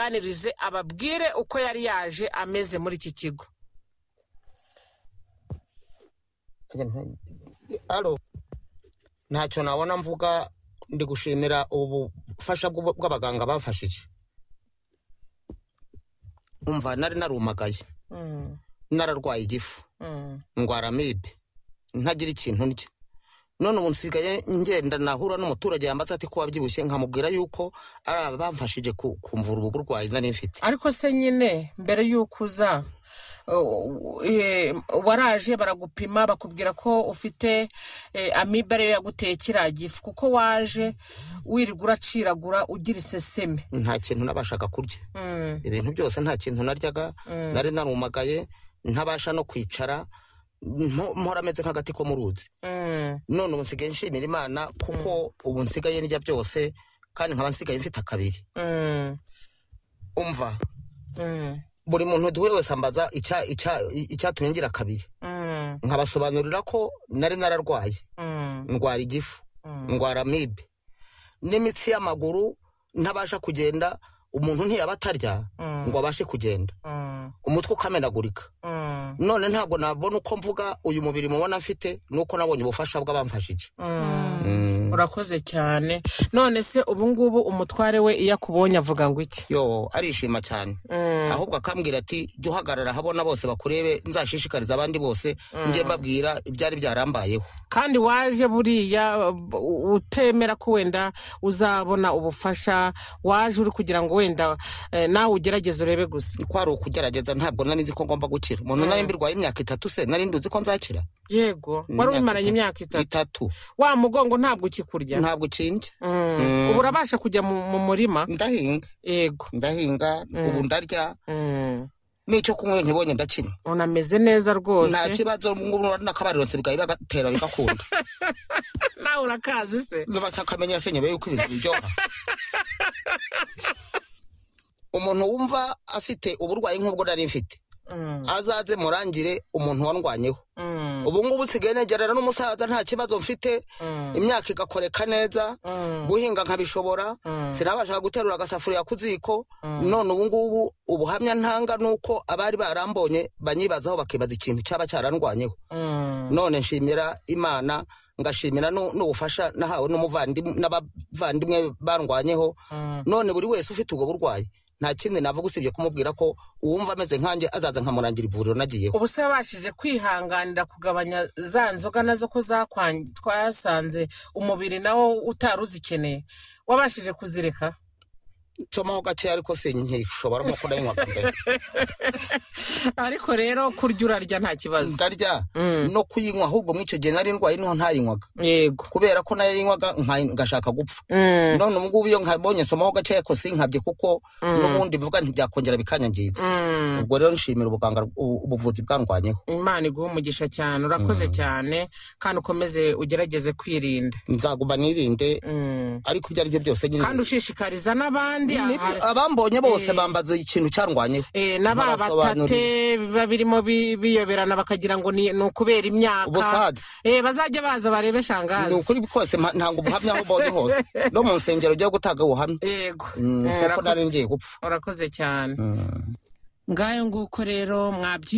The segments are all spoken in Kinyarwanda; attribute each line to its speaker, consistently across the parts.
Speaker 1: abaganirize ababwire uko yari yaje ameze muri iki kigo
Speaker 2: alo ntacyo nabona mvuga ndi gushimira ubufasha bw'ubu- bw'abaganga bafashije umva nari narumagaye
Speaker 1: Mm,
Speaker 2: nararwaye igifu
Speaker 1: mm,
Speaker 2: ndwara amibe ntagira ikintu ndya none ubu nsigaye ngenda nahura n'umuturage yambaza ati ko wabyibushye nkamubwira yuko ari abamfashije ku- kumvura ubu burwayi nari mfite
Speaker 1: ariko se nyine mbere y'uko uza uh, eh, waraje baragupima bakubwira ko ufite eh, amibe ariyo yaguteye kiriya gifu kuko waje wirirwa uraciragura ugira iseseme
Speaker 2: nta kintu nabashaga kurya
Speaker 1: Mm,
Speaker 2: ibintu byose nta kintu naryaga
Speaker 1: mm,
Speaker 2: nari narumagaye ntabasha no kwicara mpo- mpora ameze nk'agati ko mu ruzi
Speaker 1: mm,
Speaker 2: none ubu nsigaye nshimira imana kuko ubu nsigaye ndya byose kandi nkaba nsigaye mfite akabiri
Speaker 1: mm,
Speaker 2: umva
Speaker 1: mm,
Speaker 2: buri muntu duhuye wese ambaza icya- icya- icyatumye ngira akabiri
Speaker 1: mm,
Speaker 2: nkabasobanurira ko nari nararwaye
Speaker 1: mm,
Speaker 2: ndwara igifu
Speaker 1: mm.
Speaker 2: ndwara amibe n'imitsi y'amaguru ntabasha kugenda umuntu ntiyaba atarya
Speaker 1: Mm.
Speaker 2: ngo abashe kugenda
Speaker 1: Mm,
Speaker 2: umutwe ukamenagurika
Speaker 1: mm,
Speaker 2: none ntabwo nabona uko mvuga uyu mubiri mubona mfite nuko nabonye ubufasha bw'abamfashije
Speaker 1: mm.
Speaker 2: Mm.
Speaker 1: urakoze cyane none se ubu ngubu umutware we iyo akubonye avuga ngo iki
Speaker 2: yo arishima cyane
Speaker 1: Mm,
Speaker 2: ahubwo akambwira ati jya uhagarara habona bose bakurebe nzashishikariza abandi bose njye mbabwira ibyari byarambayeho
Speaker 1: kandi waje buriya b- utemera ko wenda uzabona ubufasha waje uri kugira ngo wenda eh, nawe ugerageze urebe gusa
Speaker 2: ko ari ukugerageza ntabwo nari nzi ko ngomba gukira umuntu nari mbirwaye imyaka itatu se nari nduzi ko nzakira
Speaker 1: yego wari
Speaker 2: Imyaka
Speaker 1: ubimaranye
Speaker 2: itatu.
Speaker 1: imyaka itatu
Speaker 2: itatu
Speaker 1: wa mugongo ntabwo ukikurya
Speaker 2: ntabwo ukinje
Speaker 1: Mm,
Speaker 2: Mm.
Speaker 1: ubu urabasha kujya mu mu murima
Speaker 2: ndahinga
Speaker 1: yego
Speaker 2: ndahinga ubu ndarya
Speaker 1: Mm,
Speaker 2: n'icyo kunywa ntibonye ndakinywa
Speaker 1: unameze neza
Speaker 2: nta
Speaker 1: rwose
Speaker 2: kibazo ngubu n'akabariro nsigaye bagatera bigakunda
Speaker 1: nawe urakazi se
Speaker 2: n'abatakamenyera se nyuma yuko ibintu biryoha umuntu wumva afite uburwayi nk'ubwo nari mfite
Speaker 1: Mm,
Speaker 2: azaze murangire umuntu wandwanyeho
Speaker 1: mm,
Speaker 2: ubu ngubu nsigaye negerana n'umusaza nta kibazo mfite
Speaker 1: mm,
Speaker 2: imyaka igakoreka neza
Speaker 1: mm.
Speaker 2: guhinga nkabishobora
Speaker 1: Mm.
Speaker 2: sinabashaga guterura agasafuriya ku ziko
Speaker 1: Mm.
Speaker 2: none ubu ngubu ubuhamya ntanga ni uko abari barambonye banyibazaho bakibaza ikintu cyaba cyarandwanyeho
Speaker 1: Mm,
Speaker 2: none nshimira imana ngashimira nu- n'ubufasha nahawe n'umuvandimwe n'abavandimwe bandwanyeho
Speaker 1: mm,
Speaker 2: none buri wese ufite ubwo burwayi nta kindi navuga usibye kumubwira ko uwumva ameze nkanjye azaza nkamurangira ivuriro nagiyeho
Speaker 1: ubu se wabashije kwihanganira kugabanya za nzoga nazo ko zakwan- twasanze umubiri nawo utari uzikeneye wabashije kuzireka
Speaker 2: nsomaho gakeya ariko si nkishobora nk'uko nanywaga mbere
Speaker 1: ariko rero kurya urarya nta kibazo
Speaker 2: ndarya
Speaker 1: Mm,
Speaker 2: no kuyinywa ahubwo muri icyo gihe nari ndwaye niho ntayinywaga
Speaker 1: yego
Speaker 2: kubera ko nayinywaga nka- ngashaka gupfa
Speaker 1: Mm,
Speaker 2: none ubu ngubu iyo nkabonye nsomaho gakeya ariko sinkabye kuko
Speaker 1: Mm.
Speaker 2: n'ubundi mvuga ntibyakongera bikanyangiza
Speaker 1: mm.
Speaker 2: ubwo rero nshimira ubuganga ubu- ubuvuzi bwandwanyeho
Speaker 1: imana iguha umugisha cyane urakoze cyane kandi ukomeze ugerageze kwirinda
Speaker 2: nzaguma nirinde
Speaker 1: Mm.
Speaker 2: ariko ibyo ari byo byose nyine
Speaker 1: kandi ushishikariza n'abandi aha-
Speaker 2: Ni- abambonye bose
Speaker 1: Eh.
Speaker 2: bambaza ikintu cyandwanyeho
Speaker 1: Eh, n'aba
Speaker 2: Nkabasobanurira.
Speaker 1: batate biba birimo bi- biyoberana bakagira ngo ni ni ukubera imyaka
Speaker 2: ubusaza
Speaker 1: eh, bazajya baza barebe
Speaker 2: ni
Speaker 1: shangazi
Speaker 2: ukuri kose mpa- ntanga ubuhamya aho mbonye hose no mu nsengero ujya gutanga ubuhamya
Speaker 1: yego
Speaker 2: Mm,
Speaker 1: Eh,
Speaker 2: kuko nari
Speaker 1: urakoze-
Speaker 2: ngiye gupfa
Speaker 1: urakoze cyane
Speaker 2: Mm.
Speaker 1: ngayo nguko rero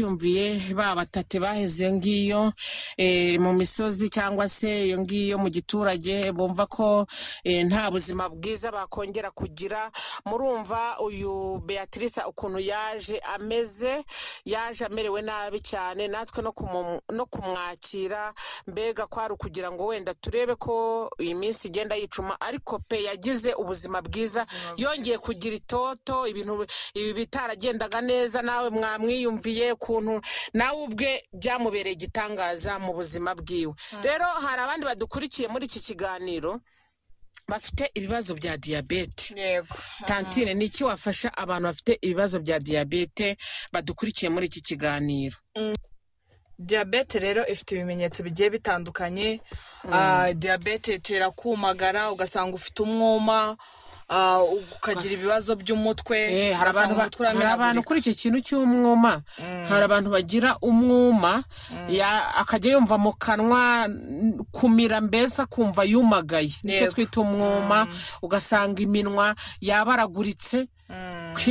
Speaker 1: mwabyiyumviye ba batate baheze iyo ngiyo eh, mu misozi cyangwa se iyo ngiyo mu giturage bumva ko eh, nta buzima bwiza bakongera kugira murumva uyu beatrice ukuntu yaje ameze yaje amerewe nabi cyane natwe no kumu- no kumwakira mbega kwari ukugira ngo wenda turebe ko iyi minsi igenda yicuma ariko pe yagize ubuzima bwiza yongeye kugira itoto ibintu ibi bitaragendaga neza nawe mwamwiyumviye ukuntu nawe ubwe byamubereye igitangaza mu buzima bwiwe rero hari abandi badukurikiye muri iki kiganiro bafite ibibazo bya diyabete
Speaker 3: yego
Speaker 1: tantine ni iki wafasha abantu bafite ibibazo bya diyabete badukurikiye muri iki kiganiro
Speaker 3: diyabete rero ifite ibimenyetso bigiye bitandukanye Ah, diyabete itera kumagara ugasanga ufite umwuma ah, ukagira ibibazo by'umutwe
Speaker 1: Eh, hari
Speaker 3: ugasanga
Speaker 1: abantu ba-
Speaker 3: umutwe
Speaker 1: hari abantu
Speaker 3: uramenagurika
Speaker 1: kuri iki kintu cy'umwuma hari abantu bagira umwuma ya- akajya yumva mu kanwa n- kumira mbese akumva yumagaye nicyo
Speaker 3: Yego.
Speaker 1: twita umwuma ugasanga iminwa yabaraguritse kwirinda